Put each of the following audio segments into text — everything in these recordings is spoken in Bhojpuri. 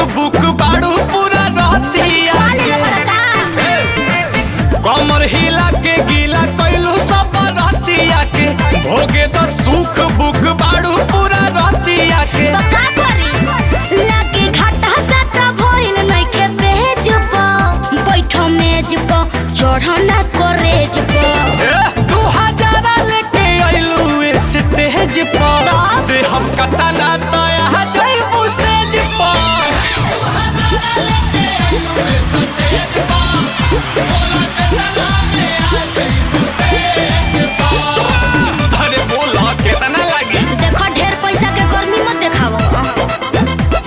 बुक बाड़ू पूरा रहतिया काले लपड़ता कमर हिला के गीला कैलू सब रहतिया के भोगे तो सुख बुक बाड़ू पूरा रहतिया के तो का करी लागे घाटा साटा भइल नइखे पेज प बैठो मेज प चढ़ना करेज प ए, दू हजारा लेके अइलू स्टेज पर तब? दे हम कतला तया जइबू सेज पर अरे बोला कितना लगी देखो ढेर पैसा के गर्मी मत देखावो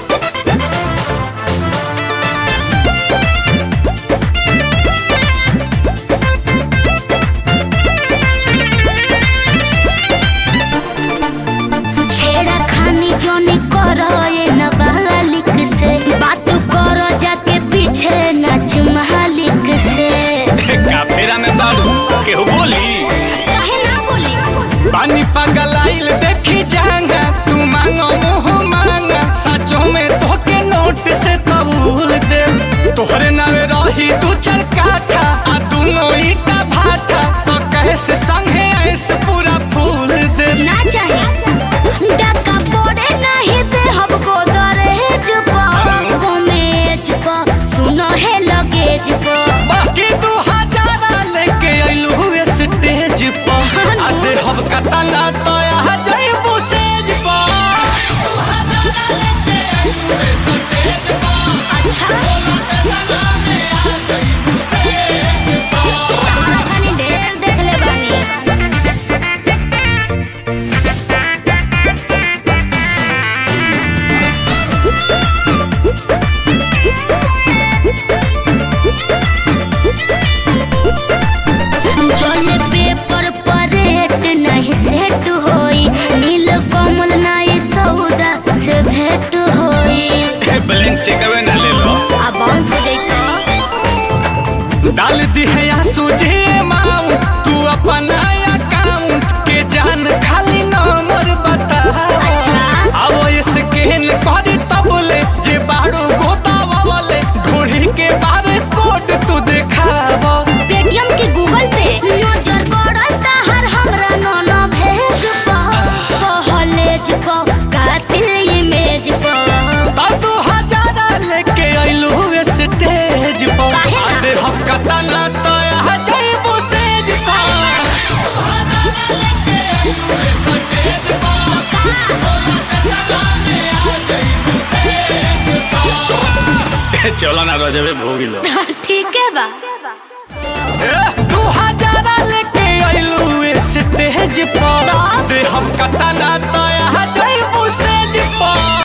छेड़ा खानी जोनी करो ये नाबालिग से बात करो जाके पीछे नाच मालिक से काफेरा में बाड़ू केहू बोली काहे ना बोली पानी पगलाइल देखी जांगा तू मांगो मुंह मांगा सचो में तोके नोट से कबूल दे तोहरे नावे रही दू चार काठा आ दूनो ईटा भाटा तो कैसे संगे ऐसे पूरा फूल दे ना चाहे डका पड़े नहीं दे हमको दरहेज पर कमेज पर सुनो है लगेज पर बाकी दू हजारा लेके अइलू हुए स्टेज पर आ दे हम कतला तया जइबू सेज पर अच्छा तारा तनी ढेर देख ले बानी चले पेपर पर रेट नहीं सेट होई नील कमल नहीं सौदा से भेंट होई ब्लैंक चेकवे ना ले लो आ बाउंस हो जाई तो डाल दी है या सूझे माऊ तू अपना अकाउंट के जान खाली नंबर बता अच्छा अब ये स्कैन करी तबले जे बाड़ू गोता वाले ढोढ़ी के बारे कोड तू दिखावा पेटीएम के गूगल पे नजर पड़ल ताहर हमरा नोनो भेज पा कॉलेज पा कातिल इमेज पा तब तू हजारा लेके अइलू स्टेज पर काहे ना? आधे हम कतला तया जइबू सेज पर चलो ना रजबे भोगिलो ठीक है बा तू हजारा लेके अइलू स्टेज पर तब? दे हम कतला तया जइबू सेज पर